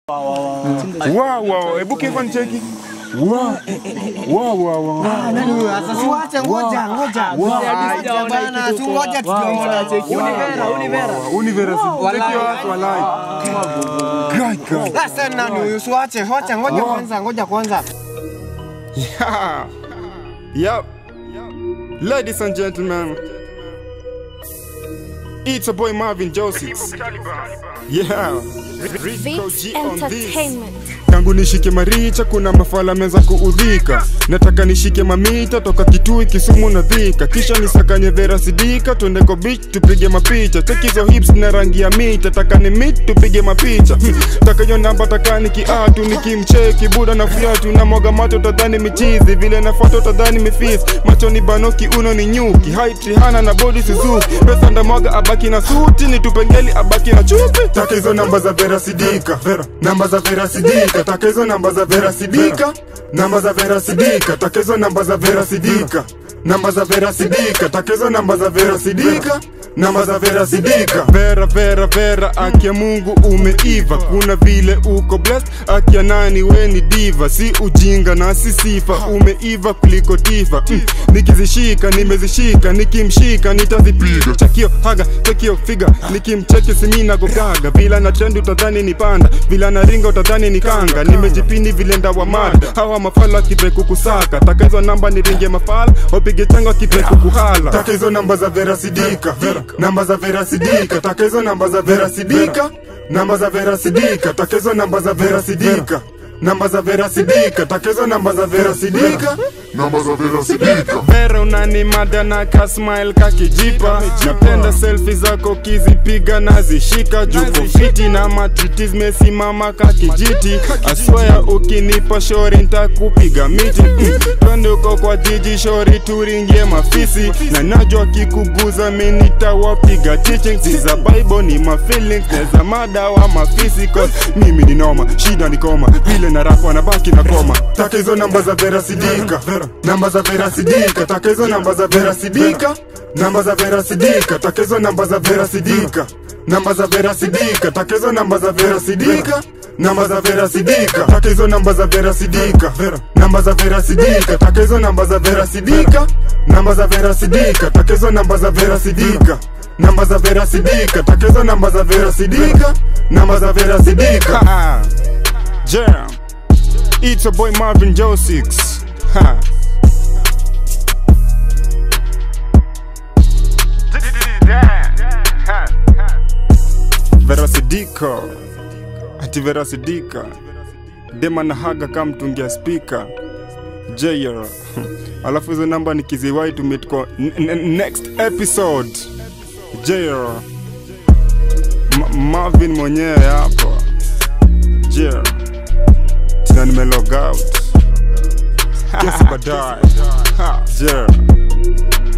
Wow, wow, hebu kiko nicheki. Wow. Wow, wow, wow. Nani huyo? Sasa siwache, ngoja, ngoja. Ngoja bana, si ngoja tukiona. Univera, Univera. Univera, si cheki watu walai. Kai, kai. Sasa nani huyo? Siwache, wacha, ngoja kwanza, ngoja kwanza. Yeah. Yep. Ladies and gentlemen, it's a boy Marvin Joseph. Yeah. Rico Vix G on this. Entertainment. tangu nishike maricha kuna mafala meza kuudhika nataka nishike mamita toka kitui kisumu na dhika kisha nisakanye vera sidika twende ko beach tupige mapicha chekizo hips na rangi ya mita taka ni mit tupige mapicha Hmm, taka hiyo namba taka ni kiatu nikimcheki buda na fiatu na mwaga macho tadhani michizi vile nafuata utadhani mifisi macho ni banoki uno ni nyuki height Rihanna na body Suzuki pesa ndamwaga abaki na suti nitupengeli abaki na chupi taka hizo namba za vera sidika vera namba za vera sidika taka hizo namba za vera sidika namba za vera sidika taka hizo namba za vera sidika namba za vera sidika taka hizo namba za vera sidika namba za vera sidika vera vera vera akia mungu umeiva kuna vile uko blessed akia nani we ni diva si ujinga na si sifa umeiva kuliko tifa mm. nikizishika nimezishika nikimshika nitazipiga chakio haga chakio figa nikimcheki simina gogaga vila na trend utadhani ni panda vila na ringa utadhani ni kanga nimejipini vile ndawa mada hawa mafala kipe kukusaka taka hizo namba ni ringe mafala wapige changa kipe kukuhala taka hizo namba za vera sidika namba za vera sidika taka hizo namba za vera sidika namba za vera sidika taka hizo namba za vera sidika namba za vera sidika taka hizo namba za vera sidika namba za vera sidika Vera unani mada na kasmile kakijipa napenda selfie zako kizipiga nazishika juko fiti na matriti zimesimama kakijiti aswaya ukinipa shori ntakupiga miti mm. twende uko kwa jiji shori turingie mafisi na najwa kikuguza minitawapiga teaching za bible ni mafeelings neza madawa mafisi cause mimi ni noma shida ni koma vile na rap wanabaki na koma taka hizo namba za vera sidika namba za vera sidika taka hizo namba za vera sidika namba za vera sidika taka hizo namba za vera sidika namba za vera sidika taka hizo namba za vera sidika namba za vera sidika taka hizo namba za vera sidika namba za vera sidika taka hizo namba za vera sidika namba za vera sidika taka hizo namba za vera sidika namba za vera sidika taka hizo namba za vera sidika namba za vera sidika jam It's a boy Marvin Joe 6 ha Vera Sidika ati Vera Sidika dema na haga kama mtungia spika Jayer alafu hizo namba nikiziwai tumit kwa n- n- next episode Jayer Ma- Marvin mwenyewe hapo Jayer tina nimelog out kesi baadaye Ha, Jayer